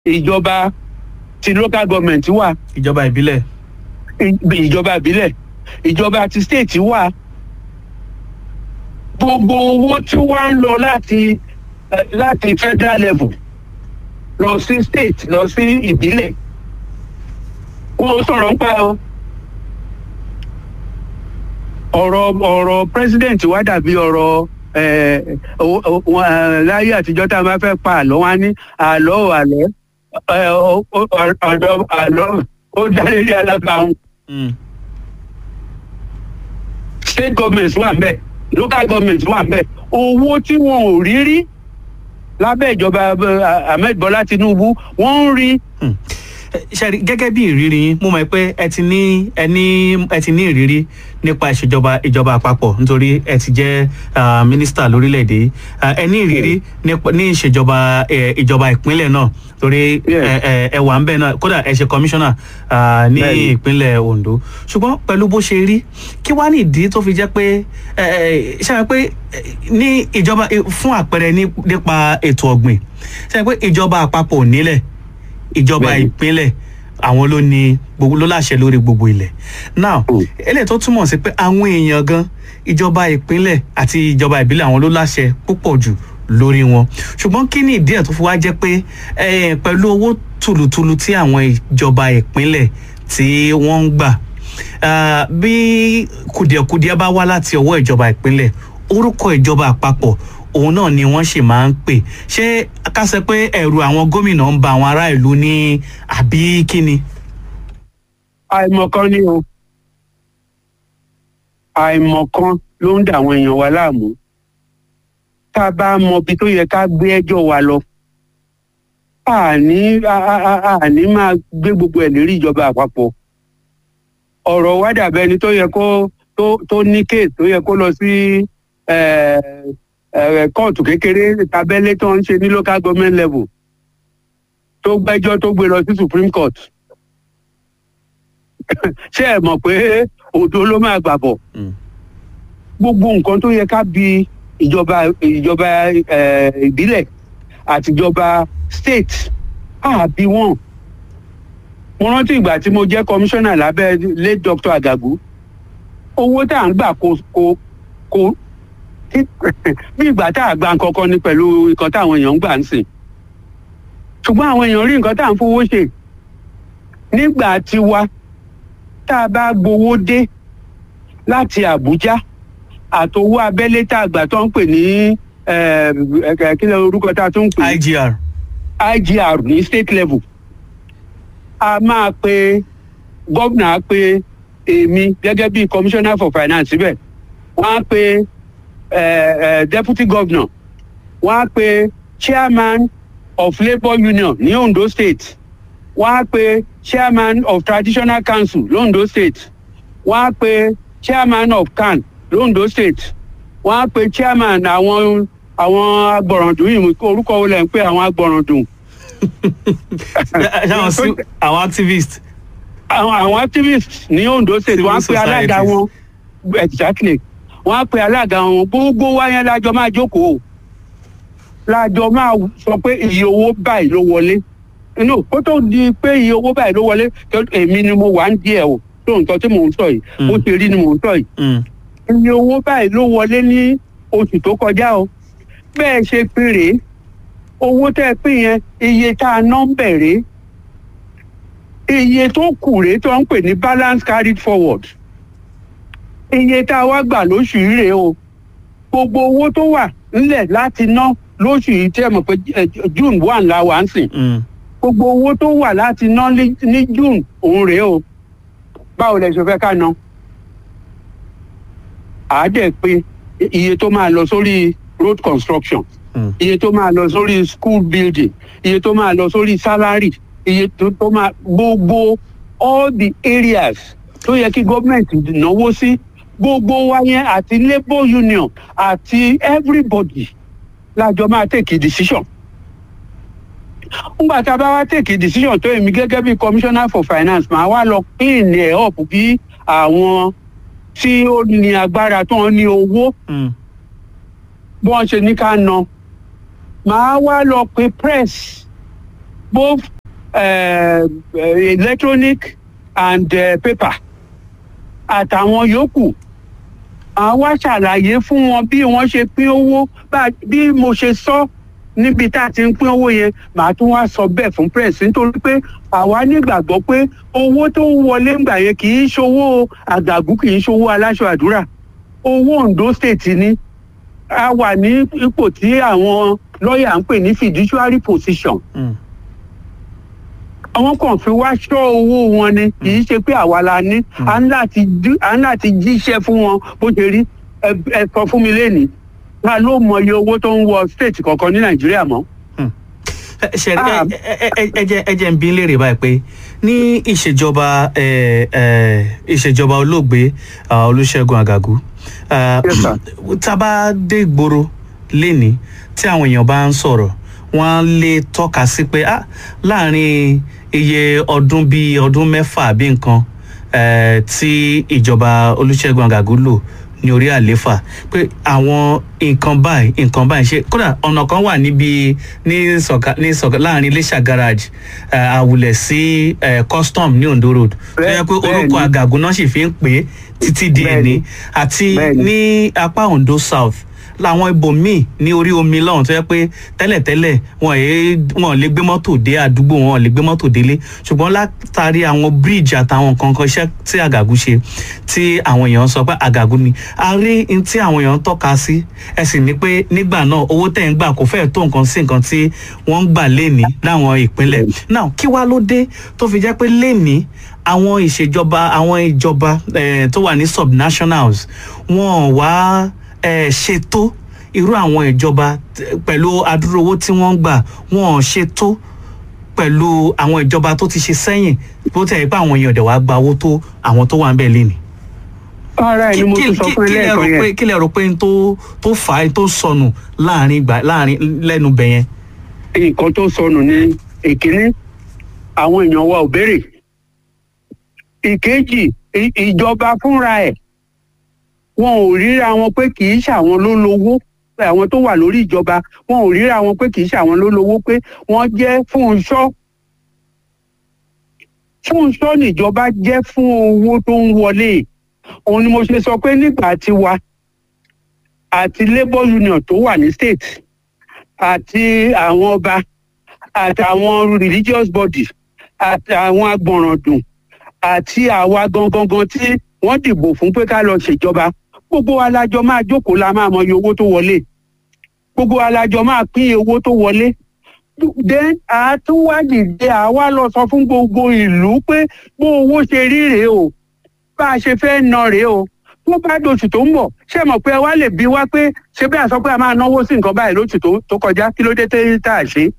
ìjọba ti local government wà ìjọba ìbílẹ̀ ì- ìjọba ìbílẹ̀ ìjọba ti state wà gbogbo owó tí wọ́n ń lọ láti eh, láti federal level lọ sí state lọ sí ìbílẹ̀ wọ́n sọ̀rọ̀ ń pa ọ. ọ̀rọ̀ ọ̀rọ̀ president wa dàbí ọ̀rọ̀ eh, o- o- wọn, eh, láyé àtijọ́ tá a máa fẹ́ pa àlọ́ wa ní àlọ́ ò àlọ́ eh, o- o- ọ̀dọ̀ àlọ́ ó dálé ní alábàáhùn Mm. state government wà ńbẹ̀ local government wà ńbẹ̀ owó tí wọn ò rí rí lábẹ́ ìjọba eh, ahmed bọ́lá tinubu wọ́n ń rí Hmm. Eh, ṣẹ́rí gẹ́gẹ́ bí ìrírí yín mo mọ̀ pé ẹ ti ní ẹ ní ẹ ti ní ìrírí nípa ìṣèjọba ìjọba àpapọ̀ nítorí ẹ ti jẹ́ ah, mínísítà lórílẹ̀‐èdè yìí. Ah, ẹ ní ìrírí nípa- ní ìṣèjọba eh, ìjọba ìpínlẹ̀ náà torí Yes. ẹ ẹ- ẹ wà ń bẹ̀ náà kódà ẹ ṣe kọmíṣánná ah, ní Bẹ́ẹ̀ni. ìpínlẹ̀ Ondo ṣùgbọ́n pẹ̀lú bó ṣe rí kí wá ní ìdí tó fi jẹ́ pé ẹ, ẹ, ṣe é pé ẹ, ní ìjọba fún àpẹẹrẹ ní- nípa ètò ọ̀gbìn ṣe é pé ìjọba àpapọ̀ ò nílẹ̀ ìjọba Bẹ́ẹ̀ni. ìpínlẹ̀ àwọn ló ní gbogbo ló láṣẹ lórí gbogbo ilẹ̀ now Mm. eléyìí tó túmọ̀ sí pé àwọn èèyàn gan ìjọba ìpínlẹ̀ àti ìjọba ìbílẹ̀ àwọn ló láṣẹ púpọ̀ jù lórí wọn ṣùgbọ́n kí ni ìdí ẹ̀ tó fi wá jẹ́ pé eh, pẹ̀lú owó tùlùtùlù tí àwọn ìjọba ìpínlẹ̀ tí wọ́n ń gbà ah, bí kùdìẹ̀kudiẹ bá wá láti ọwọ́ ìjọba ìpínlẹ̀ orúkọ ìjọba àpapọ̀ òun náà ni wọ́n sì máa ń pè ṣé ká sọ pé ẹ̀rù àwọn gómìnà ń ba àwọn ará ìlú ní àbí kíni. àìmọ̀kan ni o àìmọ̀kan ló ń dà àwọn èèyàn wa láàmú tá a bá mọ ibi tó yẹ ká gbé ẹjọ́ wa lọ àní a- a- a- àní máa gbé gbogbo ẹ̀ lérí ìjọba àpapọ̀ ọ̀rọ̀ wa dàbẹ́ ni tó yẹ kó tó tó ní kéèsì tó yẹ kó lọ sí eh, eh, kóòtù kékeré tabẹ́lé tó ń ṣe ní local government level tó gbẹ́jọ́ tó gbé lọ sí supreme court ṣé ẹ mọ̀ pé òdo ló máa gbà bọ̀ Mm. gbogbo nǹkan tó yẹ ká bi ìjọba ìjọba eh, ìbílẹ̀ àti ìjọba state àbí wọn. mo rántí ìgbà tí mo jẹ́ kọmíṣánná lábẹ́ late doctor Àgàgù owó tá à ń gbà kò kò kò bí ìgbà tá à gba nǹkan kan ni pẹ̀lú nǹkan táwọn èèyàn ń gbà ń sìn ṣùgbọ́n àwọn èèyàn rí nǹkan tá à ń fowó ṣe nígbà tiwa tá a bá gbowó dé láti Àbújá àtowó abẹ́lé tá a gbà tó ń pè ní eh, eh, kí ló orúkọ tá a tún ń pè IGR. IGR ní state level a máa pe gómìnà á pe èmi gẹ́gẹ́ bí commissioner for finance síbẹ̀ wọ́n á pe eh, eh, deputy governor wọ́n á pe chairman of labour union ní Ondo state wọ́n á pe chairman of traditional council londo state wọ́n á pe chairman of CAN londo state wọ́n á pe chairman àwọn àwọn agbọ̀ràndùn yìí orúkọ wo lẹ̀ ń pè àwọn agbọ̀ràndùn Ṣé àwọn sí- àwọn activist. àwọn àwọn activists ní Ondo state Civil wọ́n á pe alága societies. wọn exactly wọ́n á pe alága wọn gbogbo wa yẹn lájọ máa jókòó lájọ máa sọ pé iye owó báyìí ló wọlé inú kó tó di pé iye owó báyìí ló wọlé tó èmi ni mo wà ń díẹ̀ o tó nǹkan tí mò ń sọ yìí Mm. bó ṣe rí ni mò ń sọ yìí Mm. iye owó báyìí ló wọlé ní oṣù tó kọjá o bẹ́ẹ̀ ṣe pín rèé owó tẹ́ ẹ pín yẹn iye tá a ná ń bẹ̀rẹ̀ iye tó kù rèé tó ń pè ní balance carried forward iye tá a wá gbà lóṣù yìí rèé o gbogbo owó tó wà ńlẹ̀ láti ná lóṣù yìí tẹ́ ẹ mọ̀ pé eh, June one la wà ń sìn Mm. gbogbo owó tó wà láti ná ní ní June òun rèé o báwo lẹ ṣe fẹ́ ká ná àádẹ́ pé iye tó máa lọ sórí road construction Mm. iye tó máa lọ sórí school building iye tó máa lọ sórí salary iye tó tó máa gbogbo all the areas tó yẹ kí gọ́ọ̀mẹ̀ntì náwó sí gbogbo wa yẹn àti labour union àti everybody lájọ máa take a decision ngbà tá a bá wá take a decision tó èmi gẹ́gẹ́ bí commissioner for finance màá wá lọ clean ẹ̀ up bí àwọn tí ó ní agbára tó ń ní owó Mm. bí wọ́n ṣe ní ká ná màá wá lọ pe press both uh, electronic and uh, paper àtàwọn yòókù àwa ṣàlàyé fún wọn bí wọ́n ṣe pín owó bí mo ṣe sọ níbi tá a ti ń pín owó yẹn màá tún wá sọ bẹ́ẹ̀ fún press nítorí pé àwa nígbàgbọ́ pé owó tó ń wọlé ńgbà yẹn kì í ṣowó àgàgù kì í ṣowó aláṣọ àdúrà owó Ondo state ni a wà ní ipò tí àwọn lọ́ọ̀yà ń pè ní fiduciary position. Mm. àwọn kan fi wá ṣọ́ owó wọn ni kì í ṣe pé àwa la ní à ń láti dí- à ń láti jíṣẹ́ fún wọn bó ṣe rí ẹ ẹ sọ fún mi lẹ́nìí ta ló mọ iye owó tó ń wọ state kọ̀ọ̀kan ní nàìjíríà mọ́. ṣe Ah. ẹ jẹ́ ẹ jẹ́ ń bí léèrè báyìí pé ní ìṣèjọba ẹ, ẹ, ìṣèjọba olóògbé ah, Olúṣẹ́gun Àgàgù ah, Yes, sir. tá a bá dé ìgboro lénìí tí àwọn èèyàn bá ń sọ̀rọ̀ wọ́n lè tọ́ka sí pé ah, láàrin iye ọdún bíi ọdún mẹ́fà bí nǹkan eh, tí ìjọba Olúṣẹ́gun Àgàgù lò ní orí àléfà pé àwọn nǹkan báyìí nǹkan báyìí ṣe kódà ọ̀nà kan wà níbi ní sọ̀ka ní sọ̀ka láàrin Iléṣà garage eh, àwùlẹ̀ sí eh, custom ní Ondo road tó yẹ pé Bẹ́ẹ̀- orúkọ bẹ́ẹ̀ni. Àgàgù náà sì fi ń pè é títí di Bẹ́ẹ̀ni. ẹni àti Bẹ́ẹ̀ni. ní apá Ondo south làwọn ibòmíì ní orí omi lọ́hùn tó yẹ pé tẹ́lẹ̀tẹ́lẹ̀ wọn èé wọn lè gbé mọ́tò dé àdúgbò wọn lè gbé mọ́tò délé ṣùgbọ́n látàrí àwọn bíríìjì àtàwọn nǹkan kan iṣẹ́ tí àgàgù ṣe tí àwọn èèyàn sọ pé àgàgù ni a rí n tí àwọn èèyàn ń tọ́ka sí ẹ sì ní pé nígbà náà owó tẹ̀ ń gbà kò fẹ́ẹ̀ tó nǹkan sí nǹkan tí wọ́n ń gbà léni láwọn ìpínlẹ̀ náà kí wá ló dé tó fi jẹ́ pé léni àwọn ìṣèjọba àwọn ìjọba eh, tó wà ní subnationals wọn wá eh, ṣètò irú àwọn ìjọba t- pẹ̀lú adúrú owó tí wọ́n ń gbà wọn ò ṣètò pẹ̀lú àwọn ìjọba tó ti ṣe sẹ́yìn bó tẹ̀ pé àwọn èèyàn dẹ̀ wá gba owó tó àwọn tó wà ń bẹ̀ léni. ara ẹ̀ ni mo tún sọ fún ẹ kí lẹ rò lẹ́ẹ̀kan pé yẹn kí lẹ rò pé n tó tó fà á tó sọnù láàrin ìgbà láàrin lẹ́nu bẹ̀ yẹn. nǹkan tó sọnù ní ìkíní àwọn èèyàn wa ò béèrè ìkejì ì- ìjọba fúnra ẹ̀ wọn ò ríra wọn pé kì í ṣàwọn ló lówó pé àwọn tó wà lórí ìjọba wọn ò ríra wọn pé kì í ṣàwọn ló lówó pé wọ́n jẹ́ Fúnṣọ́ Fúnṣọ́ níjọba jẹ́ fún owó tó ń wọlé òun ni mo ṣe sọ pé nígbà tiwa àti labour union tó wà ní state àti àwọn ọba àtàwọn religious body àtàwọn agbọ̀nràndùn àti àwa gangan tí wọ́n dìbò fún pé ká lọ ṣèjọba gbogbo wa la jọ máa jókòó la máa mọ iye owó tó wọlé gbogbo wa la jọ máa pín iye owó tó wọlé then àtúwádìí dé àwa lọ sọ fún gbogbo ìlú pé bó owó ṣe rí rèé o bá a ṣe fẹ́ ná rèé o tó bá dòṣù tó ń bọ̀ ṣé mọ̀ pé wá lè bí wá pé ṣé bí a sọ pé a máa náwó sí nǹkan báyìí lóṣù tó- tó kọjá kí ló dé tẹ́ tá a ṣe.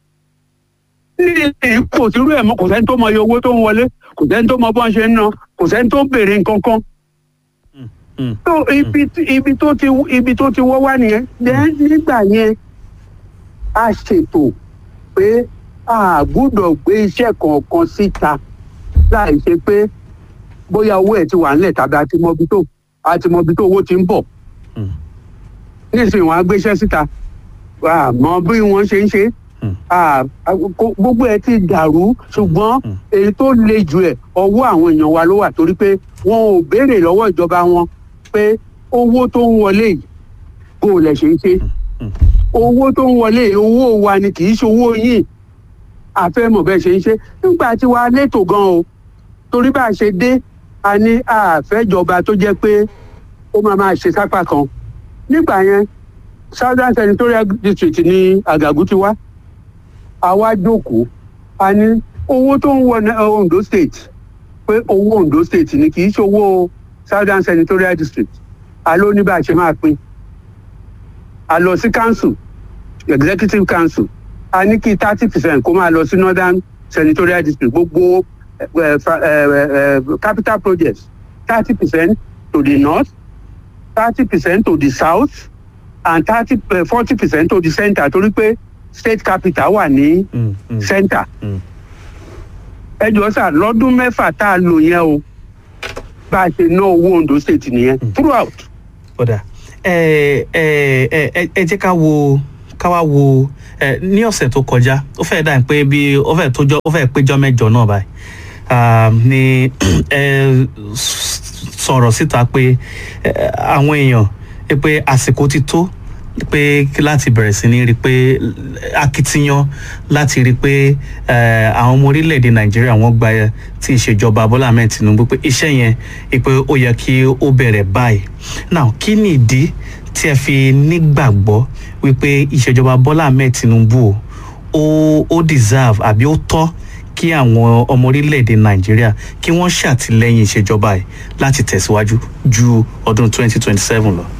ní kò sírú ẹ̀ mọ́ kò sẹ́ni tó mọ iye owó tó ń wọlé kò sẹ́ni tó mọ bọ́n ṣe ń ná kò sẹ́ni tó béèrè nǹkan kan. Mm. tó ibi tí- ibi tó ti ibi tó ti wọ́ wá nìyẹn then nígbà yẹn a ṣètò pé a gbúdọ̀ gbé iṣẹ́ kọ̀ọ̀kan síta láì ṣe pé bóyá owó ẹ̀ ti wà nílẹ̀ tàbí a ti mọ ibi tó a ti mọ ibi tó owó ti ń bọ̀ Mm. nísìnyí wọn á gbéṣẹ́ síta àmọ́ bí wọ́n ṣe ń ṣe Mm. Ah, kó- gbogbo ẹ ti dàrú ṣùgbọ́n Mm. èyí tó le jù ẹ̀ ọwọ́ àwọn èèyàn wa ló wà torí pé wọn ò béèrè lọ́wọ́ ìjọba wọn pé owó tó ń wọlé yìí kó o lè ṣe ń ṣe Mm. owó tó ń wọlé yìí owó wa ni kì í ṣe owó yìí àfẹ́mọ̀ bẹ́ẹ̀ ṣe ń ṣe nígbà tí wàá létò gan o torí bá a ṣe dé a ní àfẹ́jọba tó jẹ́ pé ó máa máa ṣe sápá kan nígbà yẹn southern senatorial district ní àgàgù ti wá àwa jókòó a ní owó tó ń wọ ní Ondo state pé owó Ondo state ni kì í ṣe owó southern senatorial district a ló ní bá a ṣe máa pín a lọ sí council executive council a ní kí thirty percent kó máa lọ sí northern senatorial district gbogbo eh, fa- eh, eh, capital projects thirty percent to the north thirty percent to the south and thirty forty percent to the centre torí pé state capital wà ní Mm, mm, centre mm. ẹ jọ sà lọ́dún mẹ́fà tá a lò yẹn o bá a ṣe ná owó Ondo state nìyẹn throughout. kódà ẹ ẹ ẹ ẹ ẹ jẹ́ ká wo ká wá wo ẹ ní ọ̀sẹ̀ tó kọjá ó fẹ́ dà pé bí ó fẹ́ tójọ́ ó fẹ́ péjọ́ mẹ́jọ náà báyìí Ah, ni ẹ sọ̀rọ̀ síta pé ẹ, àwọn èèyàn ẹ pé àsìkò ti tó pé kí láti bẹ̀rẹ̀ sí ní rí i pé akitiyan láti rí i pé ẹ, àwọn ọmọ orílẹ̀-èdè nàìjíríà wọ́n gba ti ìṣèjọba bọ́lá ahmed tinubu pé iṣẹ́ yẹn ẹ pé ó yẹ kí ó bẹ̀rẹ̀ báyìí now kí ni ìdí tí ẹ fi nígbàgbọ́ wípé ìṣèjọba bọ́lá ahmed tinubu ó ó deserve àbí ó tọ́ kí àwọn ọmọ orílẹ̀-èdè nàìjíríà kí wọ́n ṣàtìlẹ́yìn ìṣèjọba yìí láti tẹ̀síwájú ju ọdún 2027 lọ.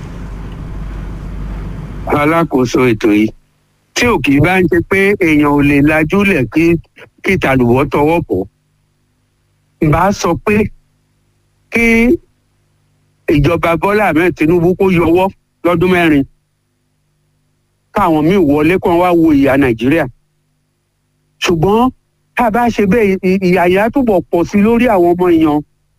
alákòóso ètò yìí tí ò kì í bá ń ṣe pé èèyàn ò lè lajúlẹ̀ kí kí tàlùbọ́ tọwọ́ pọ̀ bá sọ pé kí ìjọba bọ́lá ahmed tinubu kó yọwọ́ lọ́dún mẹ́rin káwọn míì wọlé kó wá wo ìyà nàìjíríà ṣùgbọ́n tá a bá ṣe bẹ́ẹ̀ ì- ìyà yẹn á túbọ̀ pọ̀ sí lórí àwọn ọmọ èèyàn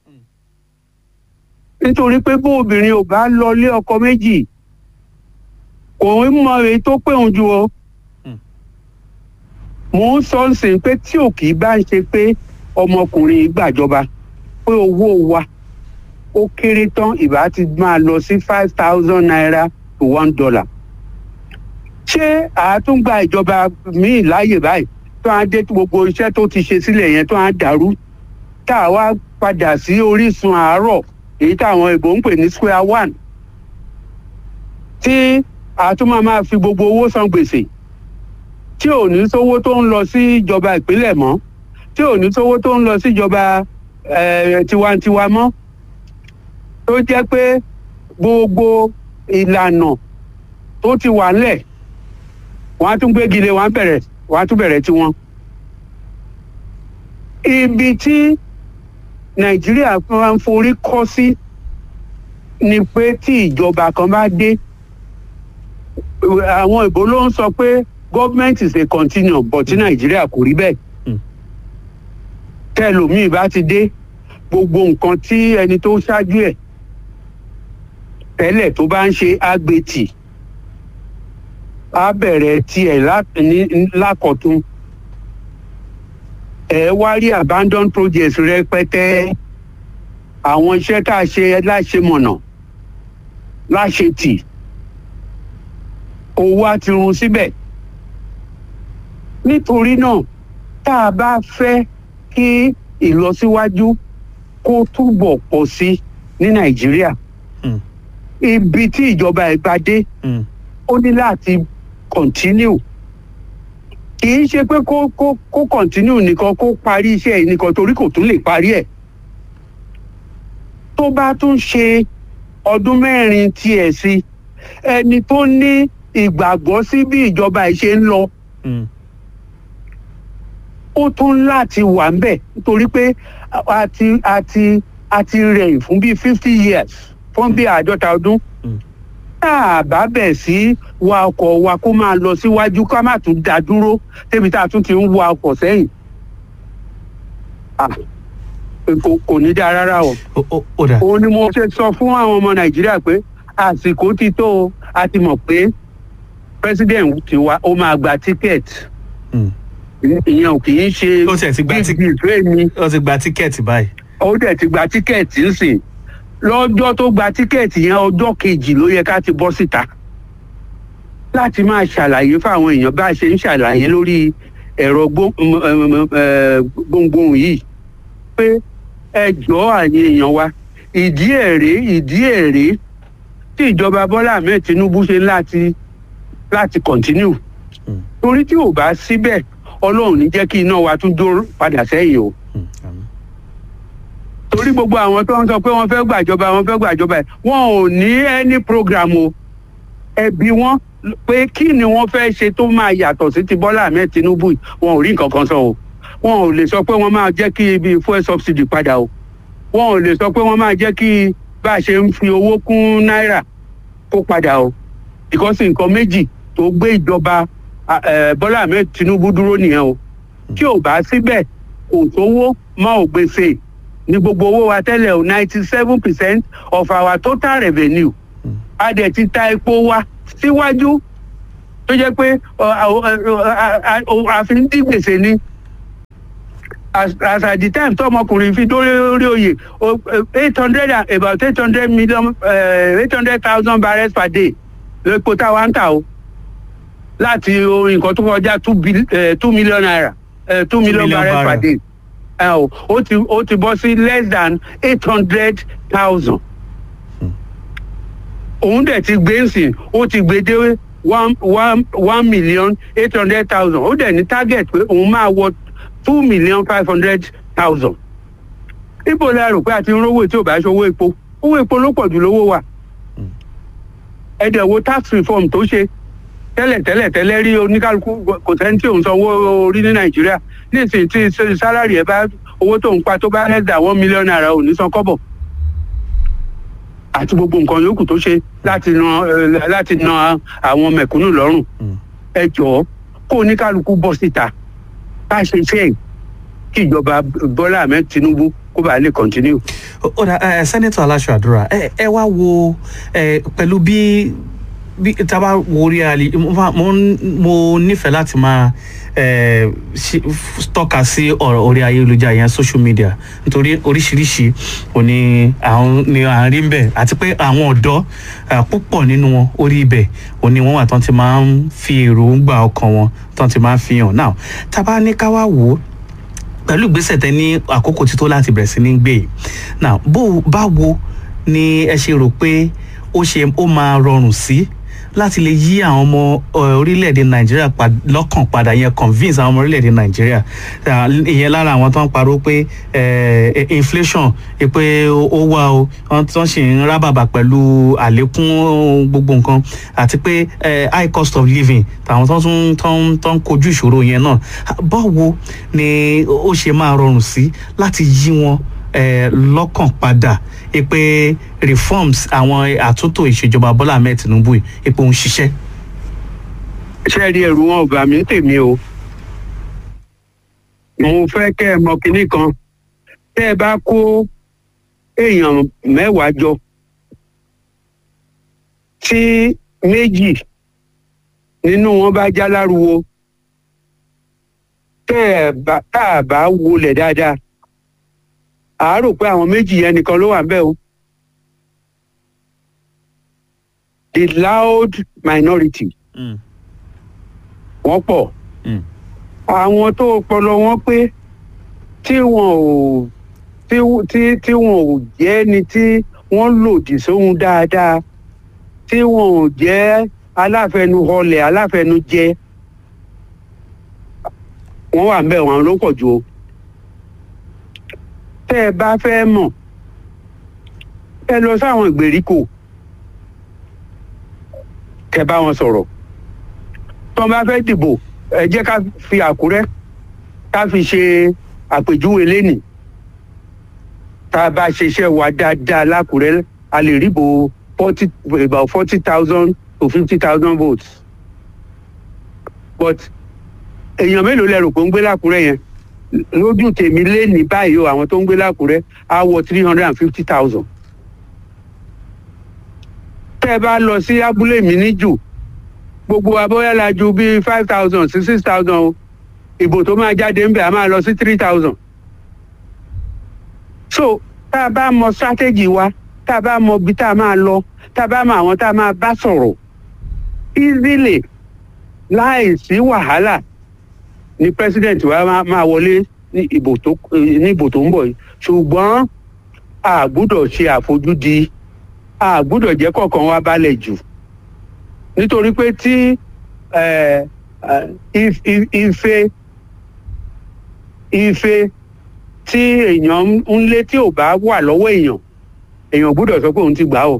nítorí pé bó obìnrin ò bá lọ lé ọkọ méjì kò ń mọ èyí tó pé òun ju o Hmm. mò ń sọ sí pé tí ò kì í bá ń ṣe pé ọmọkùnrin yìí gbàjọba pé owó wa ó kéré tán ìbá ti máa lọ sí five thousand naira to one dollar ṣé àátúngbà ìjọba míì láàyè báyìí tó á dé gbogbo iṣẹ́ tó ti ṣe sílẹ̀ yẹn tó á dàrú tá a wá padà sí orísun àárọ̀ èyí táwọn ìbò ń pè ní square one tí a tún máa máa fi gbogbo owó san gbèsè tí ò ní sówó tó ń lọ sí ìjọba ìpínlẹ̀ mọ́ tí ò ní sówó tó ń lọ sí ìjọba eh, tiwantiwa mọ́ tó jẹ́ pé gbogbo ìlànà tó ti wà ńlẹ̀ wọ́n á tún gbégi lé wọ́n á bẹ̀rẹ̀ wọ́n á tún bẹ̀rẹ̀ tiwọn. ibi tí nàìjíríà máa ń forí kọ́ sí ni pé tí ìjọba kan bá dé àwọn ìbò ló ń sọ pé government is a continuum but tí nàìjíríà kò rí bẹ́ẹ̀ Mm. tẹlòmíì bá ti dé gbogbo nǹkan tí ẹni tó ṣáájú ẹ̀ tẹ́lẹ̀ tó bá ń ṣe àgbètì á bẹ̀rẹ̀ tiẹ̀ lá- ní- lákọ̀tún ẹ wá rí abandon projects rẹpẹtẹ àwọn iṣẹ́ tá a ṣe láṣemọ̀nà láṣetì owó á ti run síbẹ̀ nítorí náà tá a bá fẹ́ kí ìlọsíwájú kó túbọ̀ pọ̀ sí ní nàìjíríà Hmm. ibi tí ìjọba ẹ̀ bá dé Mm. ó ní láti continue kì í ṣe pé kó kó kó continue nìkan kó parí iṣẹ́ yìí nìkan torí kò tún lè parí ẹ̀ tó bá tún ṣe ọdún mẹ́rin tiẹ̀ sí ẹni tó ní ìgbàgbọ́ sí bí ìjọba ẹ̀ ṣe ń lọ Mm. ó tún láti wà ń bẹ̀ nítorí pé a ti a ti a ti rẹ̀ fún bíi fifty years fún bíi àádọ́ta ọdún Mm. tá a bá bẹ̀ sí wa ọkọ̀ wa kó máa lọ síwájú ká má tún dá dúró débi tá a tún ti ń wa ọkọ̀ sẹ́yìn Ah, kò kò ní dáa rárá o ó ó- ó dà òun ni mo ṣe sọ fún àwọn ọmọ nàìjíríà pé àsìkò ti tó o a ti mọ̀ pé president ti wa ó máa gba ticket Mm. ìyẹn ò kì í ṣe Ó tiẹ̀ ti gba big ticket. deal fún èmi ó ti gba tíkẹ́ẹ̀tì báyìí. ó dẹ̀ ti gba tíkẹ́ẹ̀tì ń sìn lọ́jọ́ tó gba tíkẹ́ẹ̀tì yẹn ọjọ́ kejì ló yẹ ká ti bọ́ síta láti máa ṣàlàyé fáwọn èèyàn bá a ṣe ń ṣàlàyé lórí ẹ̀rọ gbó- m- m- m- eh, gbohùngbohùn yìí pé ẹ jọ̀ọ́ àyè èèyàn wa ìdí èrè ìdí èrè tí ìjọba Bọ́lá Ahmed Tinubu ṣe láti láti continue Mm. torí tí ò bá síbẹ̀ Ọlọ́run ní jẹ́ kí iná wa tún dó padà sẹ́yìn o Mm. àmín. torí gbogbo àwọn tó ń sọ pé wọ́n fẹ́ gbàjọba wọ́n fẹ́ gbàjọba ẹ̀ wọn ò ní any program o ẹbí wọn pé kí ni wọ́n fẹ́ ṣe tó máa yàtọ̀ sí ti Bọ́lá Ahmed Tinubu yìí, wọn ò rí nǹkan kan sọ o wọn ò lè sọ pé wọ́n máa jẹ́ kí ibi fuel subsidy padà o wọn ò lè sọ pé wọ́n máa jẹ́ kí bá a ṣe ń fi owó kún náírà kó padà o because nǹkan méjì tó gbé ìjọba ah, eh, Bọ́lá Ahmed Tinubu dúró nìyẹn o tí ò bá síbẹ̀ kò sówó mọ́ ò gbèsè ní gbogbo owó wa tẹ́lẹ̀ o ninety seven percent of our total revenue Mm. a dẹ̀ ti ta epo wa síwájú tó jẹ́ pé ọ, ọ, ọ, a- a- a- àfi ń dín gbèsè ni as as at the time tọmọkùnrin fi dórí orí oyè eight hundred about eight hundred million eight hundred thousand barrels per day lẹ́pọ̀ táwa ń tà o láti orin nǹkan tó kọjá two bil- eh, two million naira eh, two million million barrels per barrel. day ẹ o ó ti ó ti bọ́ sí less than eight hundred thousand òun dẹ̀ ti gbé nsìn ó ti gbé dé one one one million eight hundred thousand ó dẹ̀ ní target pé òun máa wọ two million five hundred thousand. ibo la rò pé a ti ń rówó tí ò bá ṣe owó epo owó epo ló pọ̀ jù lówó wa. ẹ dẹ̀ wo tax reform tó ṣe tẹ́lẹ̀ tẹ́lẹ̀ tẹ́lẹ̀ rí oníkálukú kò sẹ́ni tí òun sanwó orí ní nàìjíríà nísìnyí tí sálárì ẹ bá owó tó ń pa tó bá less than one million naira ò ní san kọ́bọ̀ àti gbogbo nǹkan yòókù tó ṣe láti ran eh, láti na àwọn mẹ̀kúnnù lọ́rùn Mm. ẹ jọ̀ọ́ kó oníkálukú bọ́ síta bá a ṣe ṣe é kí ìjọba bọ́lá ahmed tinubu kó bàa lè continue. ó ó dà ẹ sẹ́nẹ́tọ̀ aláṣọ àdúrà ẹ ẹ wá wo ẹ pẹ̀lú bí bí tá a bá wo orí àlè mo máa- mo ń- mo nífẹ̀ẹ́ láti máa ẹ ṣe- f- tọ́ka sí ọ̀rọ̀ orí ayélujára yẹn social media nítorí oríṣiríṣi òní àwọn ni à ń rí ń bẹ̀ àti pé àwọn ọ̀dọ́ eh, púpọ̀ nínú wọn orí ibẹ̀ òní wọ́n wà tán ti máa ń fi èròǹgbà ọkàn wọn tán ti máa ń fi hàn náà tá a bá ní ká wá wò ó pẹ̀lú ìgbésẹ̀ tẹ ní àkókò tí tó láti bẹ̀rẹ̀ sí ní gbé yìí now bó báwo ni ẹ ṣe rò pé ó ṣe ó máa rọrùn sí láti lè yí àwọn ọmọ eh, orílẹ̀-èdè nàìjíríà pa- lọ́kàn padà yẹn convince àwọn ọmọ orílẹ̀-èdè nàìjíríà Ah, ìyẹn lára àwọn tó ń parọ́ pé eh, inflation eh, pé ó wà o wọ́n tó ń ṣì ń rábàbà pẹ̀lú àlékún gbogbo nǹkan àti pé eh, high cost of living tàwọn tó ń tó ń tó ń kojú ìṣòro yẹn náà báwo ni ó ṣe máa rọrùn sí láti yí wọn eh, lọ́kàn padà eh, pé reforms àwọn àtúntò ìṣèjọba bọ́lá ahmed tinubu yìí eh, pé ó ń ṣiṣẹ́. ṣé ẹ rí ẹrù wọn ò bà mí tèmi o mo fẹ́ kẹ́ ẹ mọ kinní kan tẹ́ ẹ bá kó èèyàn mẹ́wàá jọ tí méjì nínú wọn bá já láruwo tẹ́ ẹ bá tá a bá wọlé dáadáa àá rò pé àwọn méjì yẹn nìkan ló wà ń bẹ̀ o. the loud minority Mm, wọ́n pọ̀ mm, àwọn tó ọpọlọ wọn pé tí wọn ò tí tí tí wọn ò jẹ́ ni tí wọ́n lòdì sóhun dáadáa tí wọn ò jẹ́ aláfẹnuhọlẹ̀ aláfẹnujẹ wọ́n wà ń bẹ̀ wọ́n ló pọ̀ jù o tẹ́ ẹ bá fẹ́ mọ̀ ẹ lọ sáwọn ìgbèríko kẹ́ bá wọn sọ̀rọ̀ tó bá fẹ́ dìbò ẹ jẹ́ ká fi àkúrẹ́ ká fi ṣe àpèjúwe lẹ́nìí tá a bá ṣiṣẹ́ wa dáadáa lákùrẹ́ a lè ríbo forty about forty thousand to fifty thousand votes but èèyàn mélòó lẹ rò pé ń gbé lákùrẹ́ yẹn lójú tèmi lẹ́nìí báyìí o àwọn tó ń gbé lákùrẹ́ á wọ three hundred and fifty thousand tẹ́ ẹ bá lọ sí abúlé mi ní jù gbogbo abọ́yá la ju bíi five thousand sí six thousand o ìbò tó máa jáde ń bẹ̀ a máa lọ sí three thousand. so tá a bá mọ strategy wa tá a bá mọ ibi tá a máa lọ tá a bá mọ àwọn tá a máa bá sọ̀rọ̀ easily láì sí wàhálà ni president wa máa máa wọlé ní ìbò tó ní ìbò tó ń bọ̀ yìí ṣùgbọ́n a gbúdọ̀ ṣe àfojúdi a gbúdọ̀ jẹ́ kọ̀ọ̀kan wa balẹ̀ jù nítorí pé tí eh, eh, if- if- ife ife tí èèyàn ń lé tí ò bá wà lọ́wọ́ èèyàn èèyàn gbúdọ̀ sọ pé òun ti gbà ó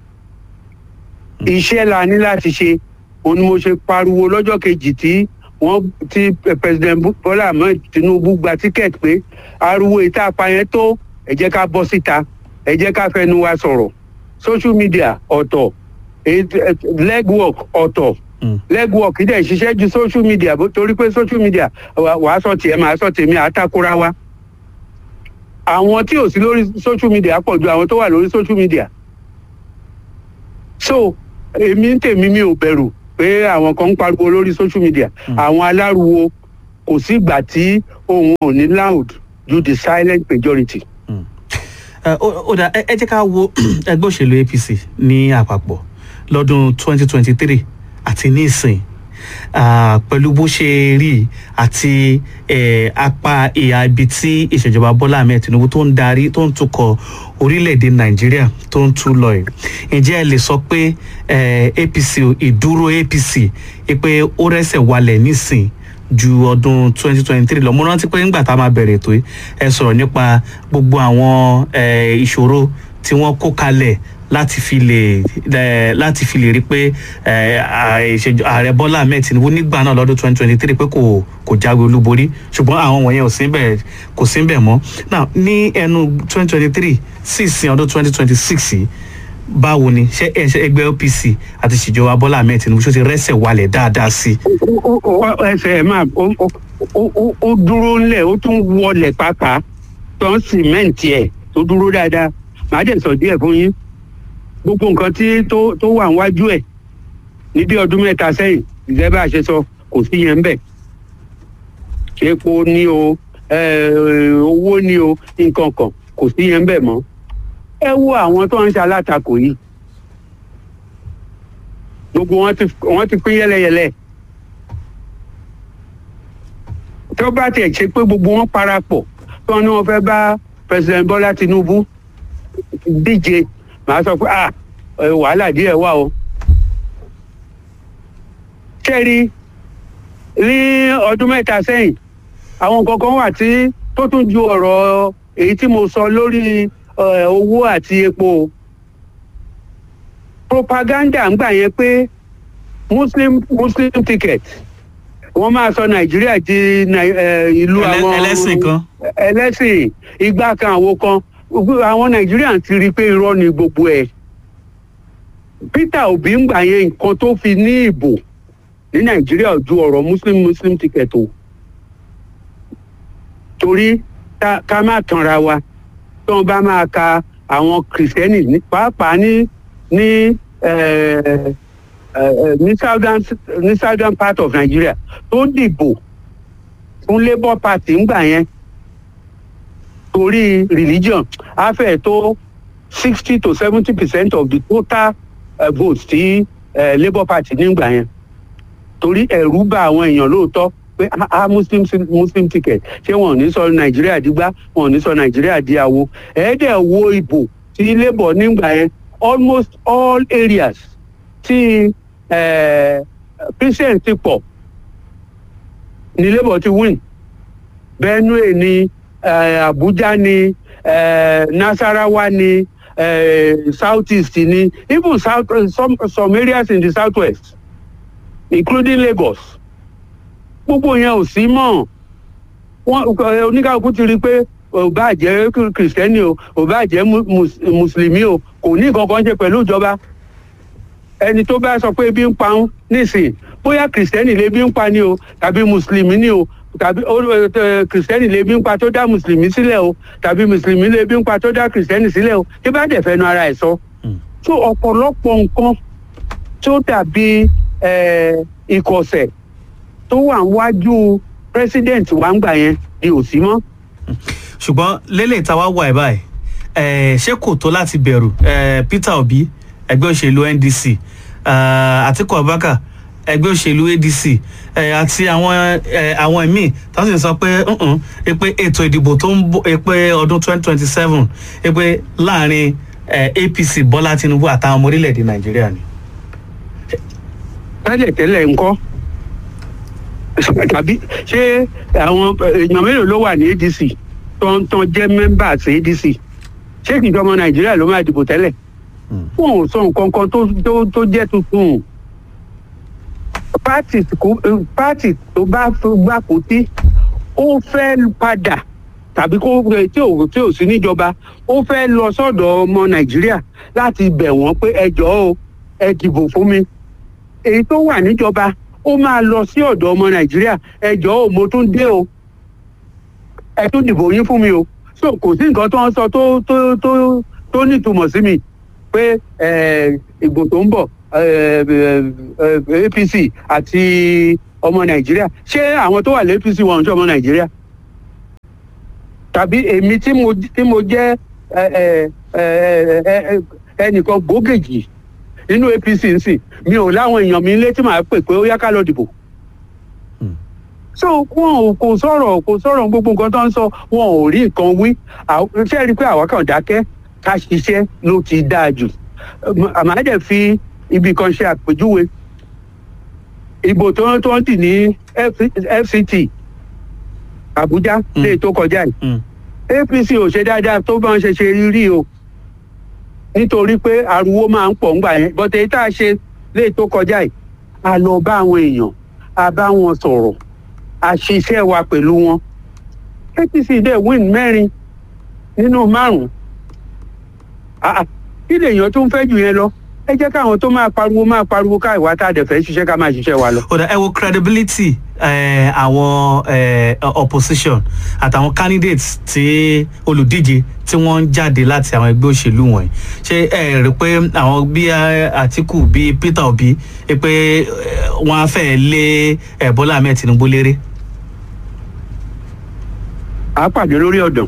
iṣẹ́ la ní láti ṣe òun ni mo ṣe pariwo lọ́jọ́ kejì tí wọ́n tí president Bọ́lá Ahmed Tinubu gba tíkẹ́ẹ̀tì pé ariwo ìta apayẹn tó ẹ jẹ́ ká bọ́ síta ẹ jẹ́ ká fẹnu wa sọ̀rọ̀ social media ọ̀tọ̀ legwork ọ̀tọ̀ mm, legwork dẹ̀ ṣiṣẹ́ ju social media bó torí pé social media wà- wàá sọ tiẹ̀ máa sọ tèmi àtakora wa àwọn tí ò sí lórí social media pọ̀ ju àwọn tó wà lórí social media so èmi ń tèmi mi ò bẹ̀rù pé àwọn kan ń pariwo lórí social media àwọn aláruwo kò sí ìgbà tí ohun ò ní loud ju the silent majority. Ẹ, ó ó dà ẹ ẹ jẹ́ ká wo ẹgbẹ́ òṣèlú apc ní àpapọ̀ lọ́dún 2023 àti ní ìsìn Ah, pẹ̀lú bó ṣe rí àti eh, apá ìhà ibi tí ìṣèjọba bọ́lá ahmed tinubu tó ń darí tó ń tukọ̀ orílẹ̀-èdè nàìjíríà tó ń tú lọ yìí ǹjẹ́ ẹ lè sọ pé eh, apc o, ìdúró apc eh, pé ó rẹ́sẹ̀ walẹ̀ nísìn ju ọdún 2023 lọ mo rántí pé nígbà tá a máa bẹ̀rẹ̀ ètò yìí ẹ sọ̀rọ̀ nípa gbogbo àwọn eh, ìṣòro tí wọ́n kó kalẹ̀ láti fi lè ẹ láti fi lè rí pé ẹ à- ìṣèjọ ààrẹ bọ́lá ahmed tinubu nígbà náà lọ́dún twenty twenty three pé kò kò jáwé olúborí ṣùgbọ́n àwọn wọ̀nyẹn ò sí bẹ̀ kò sí bẹ̀ mọ́ now ní ẹnu twenty twenty three sí ìsìn ọdún twenty twenty six yìí báwo ni ṣé ẹ ṣe ẹgbẹ́ opc àti ìṣèjọba bọ́lá ahmed tinubu ṣó ti rẹ́sẹ̀ walẹ̀ dáadáa sí i. Ó- ó- ó- ẹsẹ̀ ẹ̀ máa ó- ó- ó- ó- ó dúró ńlẹ̀ ó tún wọlẹ̀ pàápàá tó ń sìmẹ́ǹtì ẹ̀ tó dúró dáadáa màá dẹ̀ sọ díẹ̀ fún yín gbogbo nǹkan tí tó tó wà níwájú ẹ̀ ní bí ọdún mẹ́ta sẹ́yìn ìṣẹ́ bá a ṣe sọ kò sí yẹn ń bẹ̀ epo ní o eh, owó ní o nǹkan kan kò sí yẹn ń bẹ̀ mọ́ ẹ wo àwọn tó ń ṣe alátakò yìí gbogbo wọn ti wọn ti pín yẹlẹyẹlẹ tó bá tiẹ̀ ṣe pé gbogbo wọn parapọ̀ tí wọ́n ní wọ́n fẹ́ bá president Bọ́lá Tinubu díje màá sọ pé ah ẹ, wàhálà díẹ̀ wà o. kẹ́rí ní ọdún mẹ́ta sẹ́yìn àwọn kankan wà tí tó tún ju ọ̀rọ̀ èyí tí mo sọ lórí ẹ, owó àti epo o propaganda ń gbà yẹn pé muslim muslim ticket wọ́n máa sọ nàìjíríà di Nai- eh, ìlú Ẹlẹ́- àwọn ẹlẹ́sìn kan. ẹlẹ́sìn igbá kan àwo kan Gbogbo àwọn nàìjíríà ti rí i pé irọ́ ni gbogbo ẹ̀ peter obi ń gbà yẹn nǹkan tó fi ní ìbò ní nàìjíríà ò ju ọ̀rọ̀ muslim muslim ticket o torí ká ká má tanra wa tí wọ́n bá máa ka àwọn kìrìsìtẹ́nì ní- pàápàá ní ní eh, eh, eh, ní southern ní southern part of Nigeria tó dìbò fún labour party ńgbà yẹn torí religion á fẹ́ tó sixty to seventy percent of the total uh, votes tí uh, labour party nígbà yẹn torí ẹ̀rù bà àwọn èèyàn lóòótọ́ pé ah ah, muslim muslim ticket ṣé wọn ò ní sọ nàìjíríà dígbà wọn ò ní sọ nàìjíríà di àwo ẹ̀ẹ́dẹ̀ wo ìbò tí labour nígbà yẹn almost all areas tí eh, christian ti pọ̀ ní labour ti win benue ni eh, abuja ni eh, nasarawa ni eh, south east ni even south some, some areas in the south west including lagos gbogbo yẹn ò sí mọ́ wọn ẹ, oníkàkú ti rí i pé ò bá jẹ́ kìrìsìtẹ́nì o ò bá jẹ́ mu- mus- mùsùlùmí o kò ní nǹkan kan ṣe pẹ̀lú ìjọba ẹni tó bá sọ pé ebi ń pa ń nísìn bóyá kìrìsìtẹ́nì lè bí ń pa ni o tàbí mùsùlùmí ni o tàbí ó- ẹ, kìrìsìtẹ́nì lè bí ń pa tó dá mùsùlùmí sílẹ̀ o tàbí mùsùlùmí lè bí ń pa tó dá kìrìsìtẹ́nì sílẹ̀ o tí bá dẹ̀ fẹnu ara ẹ̀ sọ. tó ọ̀pọ̀lọpọ̀ nǹkan tó dàbí ẹ, ìkọ̀sẹ̀ tó wà níwájú president wa ń gbà yẹn ni ò sí mọ́. ṣùgbọ́n lélẹ̀ tá a wá wà ẹ̀ báyìí ẹ̀, ṣé kò tó láti bẹ̀rù ẹ̀, peter obi ẹgbẹ́ òṣèlú ndc ẹ̀, atiku abubakar ẹgbẹ́ òṣèlú adc ẹ̀, àti àwọn ẹ̀, àwọn míì tó sì ń sọ pé "Mm-mm, ẹ pé ètò ìdìbò tó ń bọ̀ ẹ pé ọdún twenty twenty seven ẹ pé láàrin ẹ̀, apc bọ́lá tinubu àtàwọn ọmọ orílẹ̀-èdè nàìjíríà ni. tẹ́lẹ̀ tẹ́lẹ̀ ńkọ́ tàbí ṣé àwọn èèyàn mélòó ló wà ní adc tó ń tán jẹ́ members adc ṣé kìí ọmọ nàìjíríà ló máa dìbò tẹ́lẹ̀ fún òun sọ nǹkan kan tó tó tó jẹ́ tuntun pátì kò- pátì tó bá gbà kó tí ó fẹ́ padà tàbí kó tí ò tí ò sí níjọba ó fẹ́ lọ sọ́dọ̀ ọmọ nàìjíríà láti bẹ̀ wọ́n pé ẹ jọ̀ọ́ o ẹ dìbò fún mi èyí tó wà níjọba ó máa lọ sí ọ̀dọ̀ ọmọ nàìjíríà ẹ jọ̀ọ́ o mo tún dé o ẹ tún dìbò yín fún mi o so kò sí nǹkan tó ń sọ tó tó tó tó nítumọ̀ sí mi pé ẹ, ìbò tó ń bọ̀ eh, eh, eh, apc àti ọmọ nàìjíríà ṣé àwọn tó wà lé apc wọn ò ń ṣe ọmọ nàìjíríà tàbí èmi tí mo tí mo jẹ́ ẹ, ẹ, ẹ, ẹ, ẹ, ẹnìkan gbòógèjì nínú apc nsìn mi ò láwọn èèyàn mi létí màá pè pé ó yá ká lọ dìbò Hmm. so wọn ò kò sọ̀rọ̀ kò sọ̀rọ̀ gbogbo nǹkan tó ń sọ wọn ò rí nǹkan wí Àw- ṣé ẹ rí i pé àwa kàn dákẹ́ ká ṣiṣẹ́ ló ti dáa jù àmọ́ ẹ̀ dẹ̀ fi ibì kan ṣe àpèjúwe ìbò tó tó ń dì ní F- fct àbújá Hmm. lè tó kọjá yìí Mm. apc ò ṣe dáadáa tó bá ń ṣe ṣe rí o nítorí pé ariwo máa ń pọ̀ ńgbà yẹn bọ́tẹ́ èyí tá a ṣe lè tó kọjá yìí a lọ bá àwọn èèyàn a bá wọn sọ̀rọ̀ a ṣiṣẹ́ wa pẹ̀lú wọn apc dẹ̀ win mẹ́rin nínú márùn-ún Ah, ah, kí lèèyàn tó ń fẹ́ jù yẹn lọ ẹ jẹ́ káwọn tó máa pariwo máa pariwo ká ìwà tá a dẹ̀ fẹ́ ṣiṣẹ́ ká máa ṣiṣẹ́ wa lọ. ó dà ẹ wo credibility eh, àwọn eh, opposition àtàwọn candidates tí olùdíje tí wọ́n ń jáde láti àwọn ẹgbẹ́ òṣèlú wọ̀nyí ṣé ẹ rí i pé àwọn bí eh, Àtíkù bí Peter Obi ẹ pé eh, wọ́n á fẹ́ lé eh, Bọ́lá Ahmed Tinubu léré. à á pàdé lórí ọ̀dàn.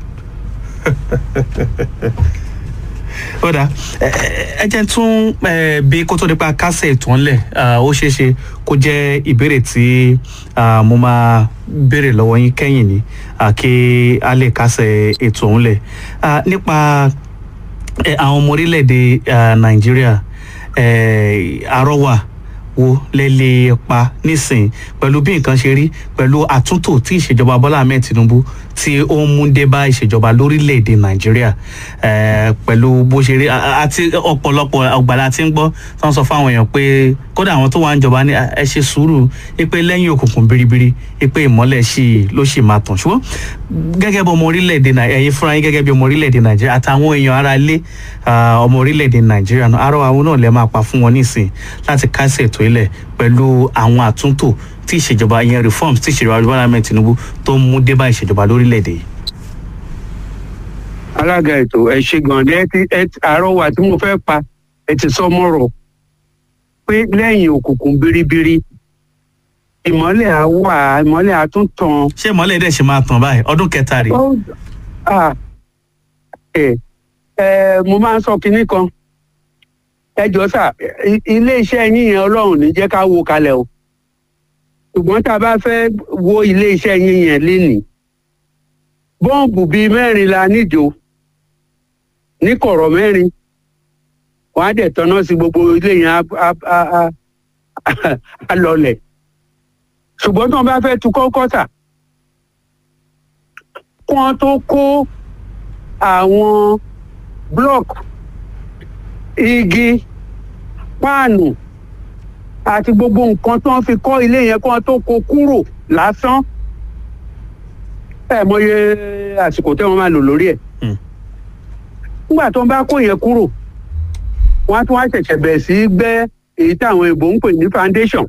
ó dà ẹ ẹ jẹ́ tún eh, bí kó tó nípa kásẹ̀ ètò ńlẹ̀ ah, ó ṣeé ṣe kó jẹ́ ìbéèrè tí ah, mo máa béèrè lọ́wọ́ yín kẹ́yìn ni ah, kí a lè kásẹ̀ ètò ńlẹ̀ Ah, nípa eh, àwọn ọmọ orílẹ̀-èdè ah, Nàìjíríà eh, àrọ́wà wo lẹ lè pa nísìn pẹ̀lú bí nǹkan ṣe rí pẹ̀lú àtúntò tí ìṣèjọba Bọ́lá Ahmed Tinubu tí ó ń mú dé bá ìṣèjọba lórílẹ̀‐èdè Nàìjíríà eh, pẹ̀lú bó ṣe rí a- a- àti ọ̀pọ̀lọpọ̀ ọ̀gbàlà tí ń gbọ́ tó ń sọ fáwọn èèyàn pé kódà àwọn tó wà ń jọba ní "Ah, ẹ ṣe sùúrù pé lẹ́yìn òkùnkùn biribiri pé ìmọ́lẹ̀ sì ló sì máa tàn ṣùgbọ́n gẹ́gẹ́ bí ọmọ orílẹ̀‐èdè Nàìjíríà ẹ̀yin fúnra yín gẹ́gẹ́ bí ọmọ orílẹ̀‐èdè Nàìjíríà àtàwọn èèyàn ara ilé ah, ọmọ orílẹ̀‐èdè Nàìjíríà náà arọ àwọn náà lè máa pa fún wọn nísìn láti kásẹ̀ ètò ilẹ̀ pẹ̀lú àwọn àtúntò tí ìṣèjọba ìyẹn reforms tí ìṣèjọba Bọ́lá Ahmed Tinubu tó ń mú dé bá ìṣèjọba lórílẹ̀‐èdè yìí. alága ètò ẹ ṣe gan ẹ ti ẹ ti- àrọwà tí mo fẹ́ pa ẹ ti sọ mọ́rọ̀ pé lẹ́yìn òkùnkùn biribiri ìmọ́lẹ̀ á wà ìmọ́lẹ̀ á tún tàn. ṣé ìmọ́lẹ̀ dẹ̀ ṣe máa tàn báyìí ọdún kẹta rèé. Ó- ah, ẹ ẹ mo máa ń sọ kinní kan ẹ jọ sà i- ilé iṣẹ́ yín yẹn Ọlọ́run ní jẹ́ ká wo kalẹ̀ o ṣùgbọ́n tá a bá fẹ́ wo ilé iṣẹ́ yín yẹn lénìí bọ́ǹbù bíi mẹ́rin la níjò ní kọ̀rọ̀ mẹ́rin wọ́n á dẹ̀ tọ́nà sí gbogbo ilé yẹn á- á- á- á- á lọlẹ̀ ṣùgbọ́n tí wọ́n bá fẹ́ tu kọ́kọ́tà kí wọ́n tó kó àwọn block igi páànù àti gbogbo nǹkan tí wọ́n fi kọ́ ilé yẹn kí wọ́n tó kó kúrò lásán ẹ mọye àsìkò tí wọ́n máa lò lórí ẹ̀ Hmm. nígbà tó ń bá kó yẹn kúrò wọ́n á tún wá ṣẹ̀ṣẹ̀ bẹ̀rẹ̀ sí í gbẹ́ èyí táwọn èèbò ń pè ní foundation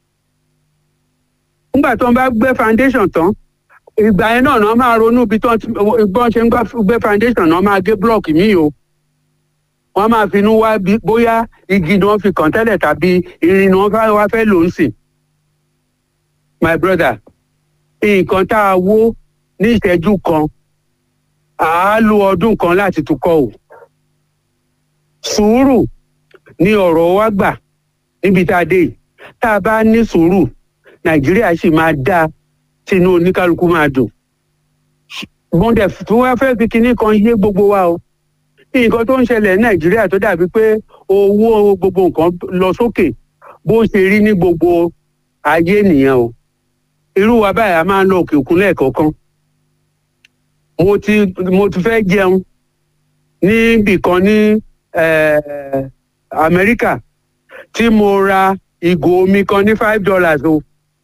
nígbà tó ń bá gbẹ́ foundation tán ìgbà yẹn náà náà máa ronú bí tó ti bọ́n ṣe ń gbá- gbé foundation náà máa gé blọọkì míì o wọ́n máa finú wá bí bóyá igi ni wọ́n fi kàn tẹ́lẹ̀ tàbí irin ni wọ́n fẹ́ wá fẹ́ lò ń sìn. my brother nǹkan tá a wó ní ìṣẹ́jú kan à á lo ọdún kan láti tún kọ́ o. sùúrù ni ọ̀rọ̀ wa gbà níbi tá a dé yìí tá a bá ní sùúrù nàìjíríà sì máa dáa tínú oníkálukú máa dùn. bọ́ndẹ̀ tí wọ́n fẹ́ fi kinní kan yé gbogbo wa o nǹkan tó ń ṣẹlẹ̀ ní nàìjíríà tó dàbí pé owó gbogbo nǹkan lọ sókè bó ṣe rí ní gbogbo ayé nìyẹn o irú wa báyìí a máa ń lọ òkè òkun lẹ́ẹ̀kọ̀ọ̀kan mo ti mo ti fẹ́ jẹun níbì kan ní eh, amẹ́ríkà tí mo ra ìgò omi kan ní five dollars o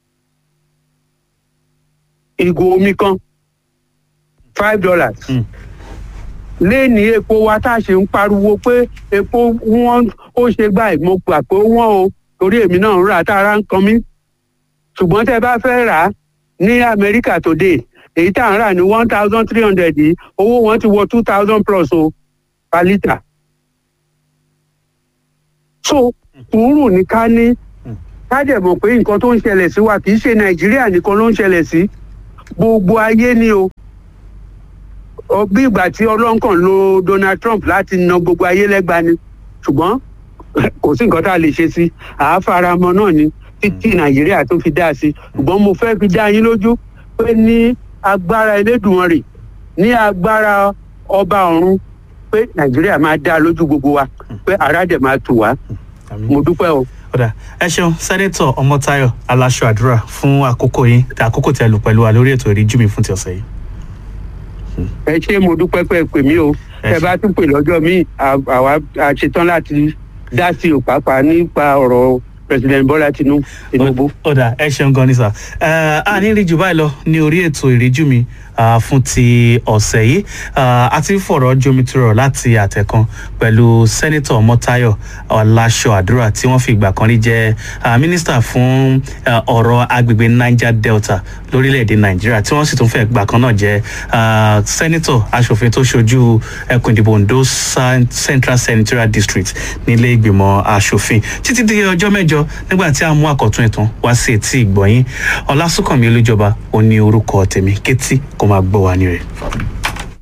ìgò omi kan five dollars Mm. léèní epo wa tá a ṣe ń pariwo pé epo wọn ó ṣe gbà mo gbà pé wọn o torí èmi náà ń rà tá ara ń kan mí ṣùgbọ́n tẹ́ bá fẹ́ rà á ní amẹ́ríkà today èyí tá à ń rà ní one thousand three hundred yìí owó wọn ti wọ two thousand plus o per litre. so sùúrù ní ká ní ká dẹ̀ mọ̀ pé nǹkan tó ń ṣẹlẹ̀ sí wa kì í ṣe nàìjíríà nìkan ló ń ṣẹlẹ̀ sí gbogbo ayé ni o Ọ, bí ìgbà tí ọlọ́nkàn lo Donald Trump láti na gbogbo ayé lẹ́gba ni ṣùgbọ́n kò sí nǹkan tá a lè ṣe sí àáfaramọ́ náà ni títí nàìjíríà tó fi dá sí ṣùgbọ́n mo fẹ́ fi dá yín lójú pé ní agbára Elédùmarè ní agbára ọba ọ̀run pé nàìjíríà máa dá lójú gbogbo wa pé ara dẹ̀ máa tù wá Àmín. mo dúpẹ́ o. ọ̀dà ẹ ṣeun sẹ́nẹ́tọ̀ ọmọtáyọ̀ aláṣọ àdúrà fún àkókò yín àkókò tí ẹ lò pẹ̀lú wa lórí ètò ìríjú mi fún ti ọ̀sẹ̀ yìí. ẹ ṣé mo dúpẹ́ pé ẹ pè mí o Ẹ ẹ bá tún pè lọ́jọ́ míì à- àwa a ṣetán láti dá sí o pàápàá nípa ọ̀rọ̀ president Bọ́lá Tinú- Tinubu. ọ̀dà ẹ ṣeun gan ni sà ẹ a ní rí jù báyìí lọ ní orí ètò ìríjú mi ah, fún ti ọ̀sẹ̀ yìí Ah, a ti ń fọ̀rọ̀ jomitoro láti àtẹ̀kan pẹ̀lú sẹ́nitọ̀ mọ́táyọ̀ ọ̀làṣọ àdúrà tí wọ́n fi ìgbà kan rí jẹ́ ah, mínísítà fún ah, ọ̀rọ̀ agbègbè niger delta lórílẹ̀‐èdè nàìjíríà tí wọ́n sì tún fẹ́ ìgbà kan náà jẹ́ ah, sẹ́nitọ̀ aṣòfin tó ṣojú ẹkùn ìdìbò ondo San- central senatorial district nílé ìgbìmọ̀ aṣòfin títí di ọjọ́ mẹ́jọ nígbà tí a mú àkọ́tún ìtàn wá sí etí ìgbọ̀nyín ọlásùnkànmí olújọba ó ní orúkọ tèmi kétí kó máa gbọ́ wa ní rẹ̀.